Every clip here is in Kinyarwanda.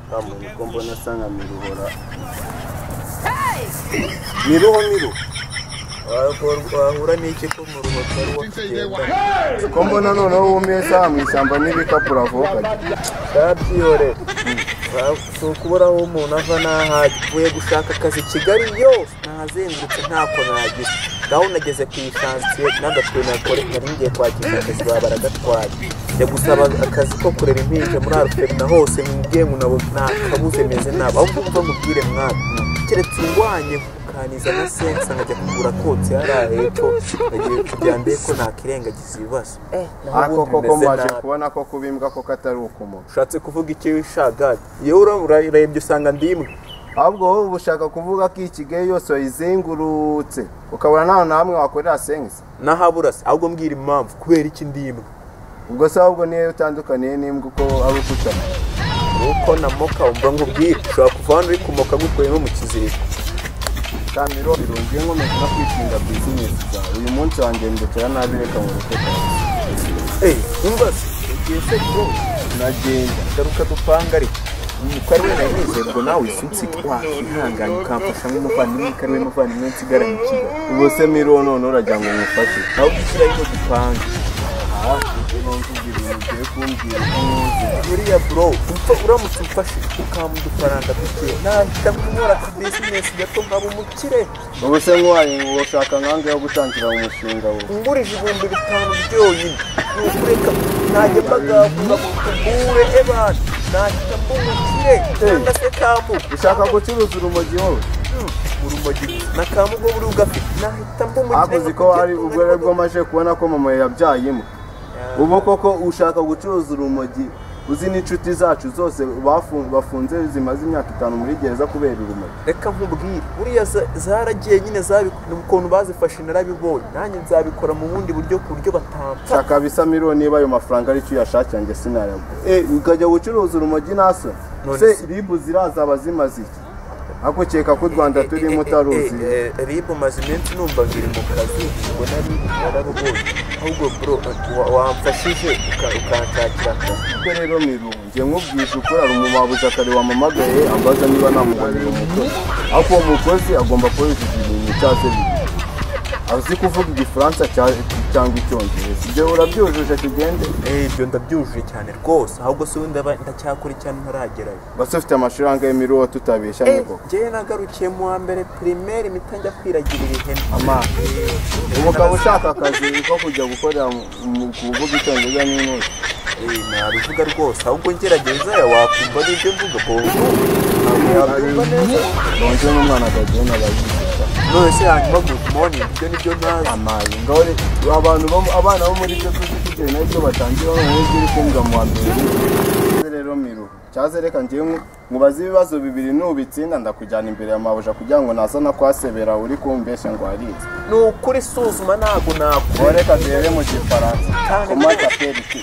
kamuntu ko mbona asa nka miruhora miruho miru wahura n'iki ko mu rubavu ari uwo kugenda ko mbona noneho wumiye saha mu ishyamba n'ibikapu uravuka babyihore si ukubura aho umuntu ava n'aho ajya uvuye gushaka akazi i kigali yose ntahazengurutse ntako nagira ngaho nageze ku ishansiye n'agatwe nakore nari ngiye kwakira akazi baba baragatwaye njya gusaba akazi ko kurera impinja muri aruferi na hose mwibwiye ngo nabo ntakabuze meze nabi aho mvumva mubwire mwaka keretse ungwanye kukaniza na sensa nkajya kugura kotse hariya hepfo nagiye kubyambiye ko nakirengagiza ibibazo eh naho ariko ubundi koko bimeze mbaje nabi. kubona ko kubimbwa koko atari ukumuntu ushatse kuvuga iki wishagari yewe ura- urarebye usanga ndi imwe ahubwo wowe uba ushaka kuvuga ko ikigayi yose wayizengurutse ukabura ntaho na hamwe wakorera sengisi n'ahabura se ahubwo mbwira impamvu kubera iki ndi imwe ubwo se ahubwo niyo utandukaniye n'imbwa uko ari ukutana nuko namoka wumva nkubwire ushobora kuva hano uri kumoka ngukuye nko mu kiziriko kamiro birungiye nko mu kuba kwishinga bizinesi zawe uyu munsi wanjye ndekera nabi reka ngo ureke kawe eee wumva se ugiye se bro nagenda garuka dupanga ariko ko ari we nanezerwa nawe sinsiga wakihangana ukamfasha nk'umuvandimwe ko ari we muvandimwe nsigaranye ikigali ubu se miro none uragira ngo umufate nawe ugushyira ariko dupanga buriya bro umfa uramutse umfashe ukamuha udufaranga duke nahita nkora ku bizinesi gato nkaba umukire ubu se nk'uwaye ngo ushaka nkange yo gutangira umushinga we ngurije ibihumbi bitanu byonyine nukureka ntajya mbagavuga ngo tugure ebana nahita mbumukire cyangwa se kamu ushaka gucuruza urumogi wowe urumogi na kamu bwo buri ugafite nahita mbumukire hakoze ko hari ubwo ari bwo maje kubona ko mama yabyayemo ubu koko ushaka gucuruza urumogi uzi n'inshuti zacu zose bafu- bafunze zimaze imyaka itanu muri gereza kubera urumogi reka nkubwire buriya za- zaragiye nyine zabikora ukuntu bazifashe narabibonye nanjye nzabikora mu bundi buryo ku buryo batampfa shaka bisa miliyoni niba ayo mafaranga ari cyo uyashakira njye sinayagura eh ukajya gucuruza urumogi naso None se se- ribu zirazaba zimaze iki akukeka ko u rwanda turimo utaruzi ribu maze iminsi numva biri mu kazi ngo nari yararubonye ahubwo bro wa- wamfashije uka- ukanshakira akazi ubwo rero mirunge nkubwije ukorara umubabuzi akare wamamagaye ambaza niba namubonera umukozi ariko uwo mukozi agomba kuba yujuje ibintu cyase bibiri azi kuvuga igifaransa cya- cyangwa icyongereza ibyo urabyujuje tugende Eh, ibyo ndabyujuje cyane rwose ahubwo se wenda ba- ndacyakora cyane ntaragerayo basi ufite amashuri angahe miruwo tutabeshyanye Eh, koko njyewe nagarukiye mu wa mbere pirimeri mpita njya kwiragirira ihene ama ubu ukaba ushaka akazi ko kujya gukorera mu- mu kuvuga icyongereza n'intuzi Eh, nabivuga rwose ahubwo ngerageza wakumva n'ibyo mvuga bobo yabyumva neza lonje n'umwana agagenda abayigisha none se hanyuma good morning ibyo nibyo ntazi amayi ngore abantu bo abana bo muri byo tuzi kugira nabyo batangira noneho ibyo uri kumbwa mu wa mbere Cyaze rero miru cyaze reka ngewe nku- nkubaze ibibazo bibiri nubitsinda ndakujyana imbere ya mabuja kugira ngo naza no kwasebera uri kumbeshya ngo harize ni ukuri suzuma ntago nakora reka duhere mu gifaransa komata periti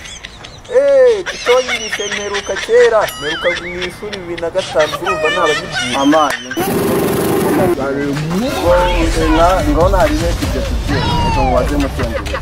eee tutonyirije mperuka kera mperuka mu ishuri bibiri na gatanu urumva ntabagibyiye amayi ngo naribe ibyo tugiye reka mubaze mu cyongereza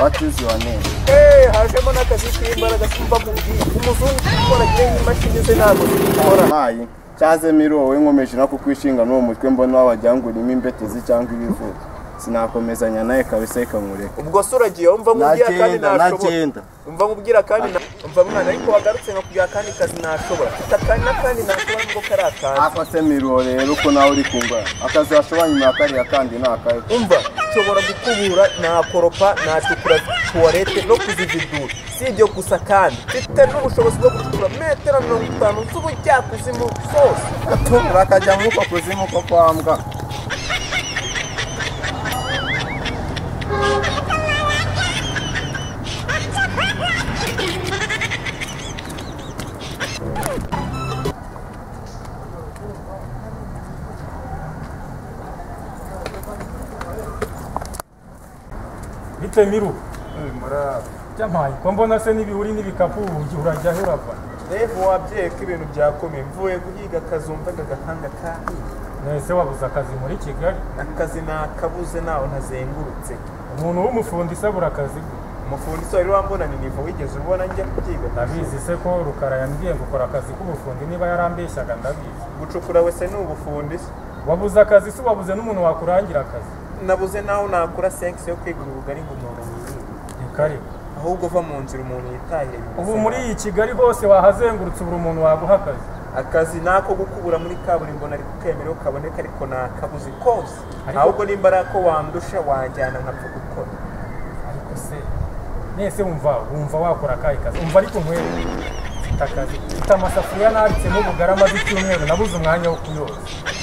what is your name eee hajemo n'akazi k'imbaraga kumva mubwiye umuzungu ukora agiye n'imashini ze ntabwo zikora mayi cyaze miro wowe nkomeje no kukwishinga n'uwo mutwe mbona wabajyangurimo imbetezi cyangwa ibivuga sinakomezanya nawe kabisa reka nkureka ubwo se uragiye wumva mubwira kandi nashobora umva mubwira kandi na- umva mwana ariko wagarutse nkakubwira kandi kazi nashobora mfite akandi n'akandi nashobora nubwo kari akazi ako se miro rero uko nawe uri kumva akazi washobora nyuma ya kariya kandi ni akahe umva nshobora gukubura nakoropa nacukura tuwarete no kuzividura si ibyo gusa kandi mfite n'ubushobozi bwo gucukura metero mirongo itanu z'ubujyakuzimu zose gatura akajya nk'uko kuzimu ko kwa mbwa bite miru jamayi ko mbona se n'ibihuri n'ibikapu ugihe urajyaho urava reba wabyeyi ko ibintu byakomeye mvuye guhiga akazumva agahanga kandi mwese wabuze akazi muri kigali akazi nakabuze nawe ntazengurutse umuntu w'umufundi se abura akazi bwe umufundi se wari wambona ni nivo wigeze ubona njya kubyiga ndabizi se ko rukara yambwiye ngo ukora akazi k'ubufundi niba yarambeshyaga ndabizi gucukura wese ni ubufundi se wabuze akazi se wabuze n'umuntu wakurangira akazi nabuze naho nakura senkisi yo kwigura ubugari ngo umuntu yiyibe ni karibu ahubwo uva mu nzira umuntu yitahire bimeze ubu muri nabi. iyi kigali hose wahazengurutse ubura umuntu waguha akazi akazi nako gukubura muri kaburimbo nari kukemera ko kaboneka ariko nakabuze kose Ariko- ahubwo nimba ari ako wandusha wajyana nkapfa gukora ariko se nese wumva wumva wakora akahe kazi umva ariko nkwere mfite akazi mfite amasafuriya nanditse n'ubugari amaze icyumweru nabuze umwanya wo kuyoza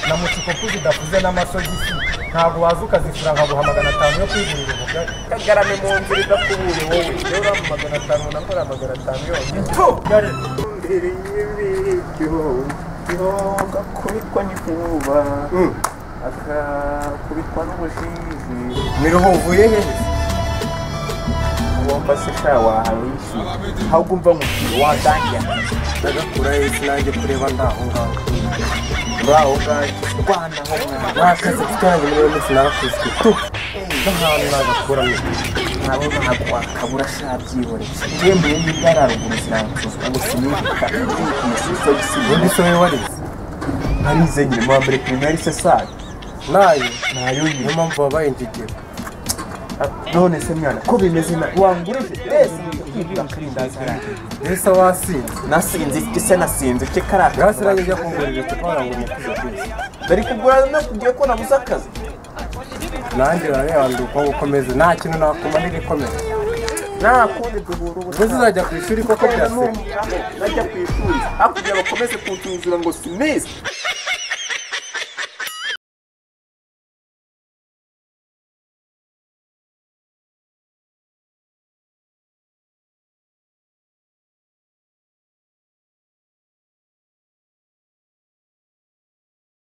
namutse ikopu zidafuze n'amasogisi ntabwo waza ukazishyura nkaguha magana atanu yo kwigurira ubugari kagarame mu nzira idakubuye wowe rero uriya mu magana atanu nakora magana atanu yonyine ubugari imbere y'ibiryo gakubitwa n'inkuba akakubitwa n'ubujiji miruho uvuye he wumva se sha wahawe isi ahubwo umva mukiri wadangiye ndagakura isi nanjye kureba ndaho ngaho uraho ubwawe rwanda aho mwana wakazi kutange muri uyu munsi narakuzwe tu n'ahantu nagakuramo nabo ntabwo wakabura sha byihoreye yemeye niba ari haruguru ziransuzwa ngo sinibuka umusiso ubundi gisigaye se wowe warize narize nyiri mu mbere primaire se sare nayo nayo niyo nyuma mpamvu wabaye injegera none se mwana ko bimeze na wangurije ese mbese wasinze nasinze iki se nasinze iki karaka ngasi nanjye njya kungurira icupa warango nyakuze kwisi bari kugura nakubwiye ko nabuze akazi nanjye barareba ndi uko gukomeza nta kintu nakumarira ikomeza nta kundi duhura ubu ubwo uzajya ku ishuri koko byasenya najya ku ishuri hakurya bakomeze kunsuzura ngo sinisi